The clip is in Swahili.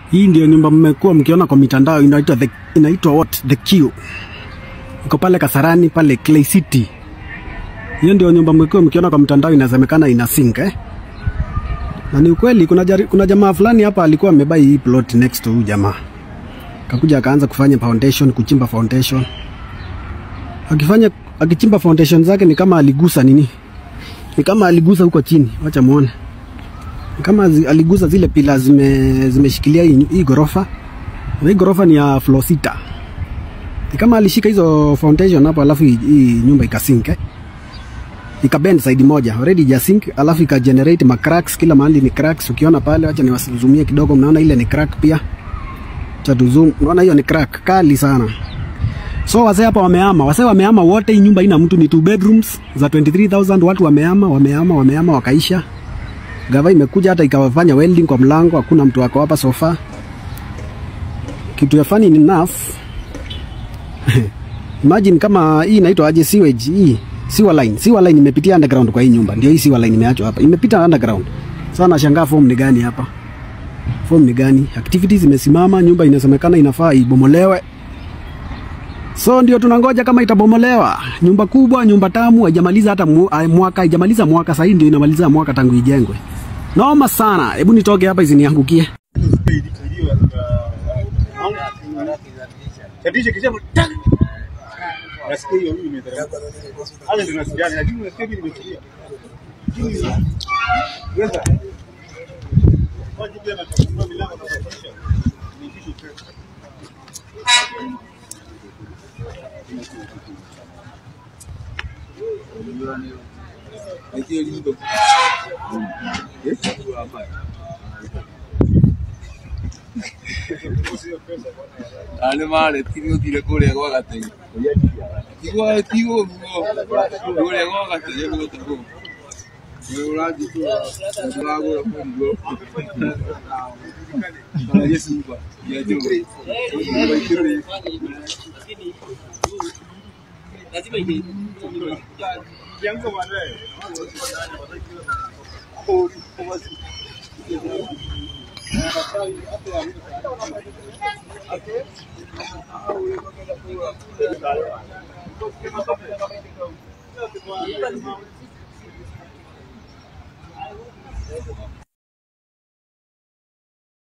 Hii ndio nyumba mmekuwa mkiona kwa mitandao inaitwa the, inaitwa what the Q. Iko pale Kasarani pale Clay City. Hiyo ndio nyumba mmekuwa mkiona kwa mtandao inasemekana ina sink eh. Na ni ukweli kuna, jari, kuna jamaa fulani hapa alikuwa amebai hii plot next to huyu jamaa. Kakuja akaanza kufanya foundation, kuchimba foundation. Akifanya akichimba foundation zake ni kama aligusa nini? Ni kama aligusa huko chini. Wacha muone. Ni kama zi, aligusa zile pila zime zimeshikilia hii, hii gorofa. Na hii gorofa ni ya floor sita. Ni kama alishika hizo foundation hapo alafu hii, hii nyumba ikasink eh? ikabend side moja already ja sink alafu ika generate ma cracks kila mahali ni cracks ukiona pale acha niwasizumie kidogo mnaona ile ni crack pia cha zoom unaona hiyo ni crack kali sana so wazee hapa wamehama wazee wamehama wote hii nyumba ina mtu ni two bedrooms za 23000 watu wamehama wamehama wamehama wakaisha gava imekuja hata ikawafanya welding kwa mlango hakuna mtu wako hapa sofa kitu ya funny enough imagine kama hii inaitwa aje sewage hii sewer line sewer line imepitia underground kwa hii nyumba ndio hii sewer line imeachwa hapa imepita underground sasa nashangaa form ni gani hapa form ni gani activities imesimama nyumba inasemekana inafaa ibomolewe so ndio tunangoja kama itabomolewa nyumba kubwa nyumba tamu haijamaliza hata mu, ah, mwaka haijamaliza mwaka sasa hii ndio inamaliza mwaka tangu ijengwe noma sana hebu nitoke hapa isiniangukie Chatisha kisema tak. Nasikia hiyo mimi nimeteremka. Hata ndio nasikia lakini nasikia mimi nimetulia. Weza. Waje pia na kufungua milango na kuhakikisha. Ni kitu tu. Ane mare tigo tire kuria gwa gatege. Tigo tigo ruo. Kuria gwa gatege gwa tago. Wewe uraji tu. Ndagura kungo. Kana Yesu mba. Ya jo. Kiango baadaye.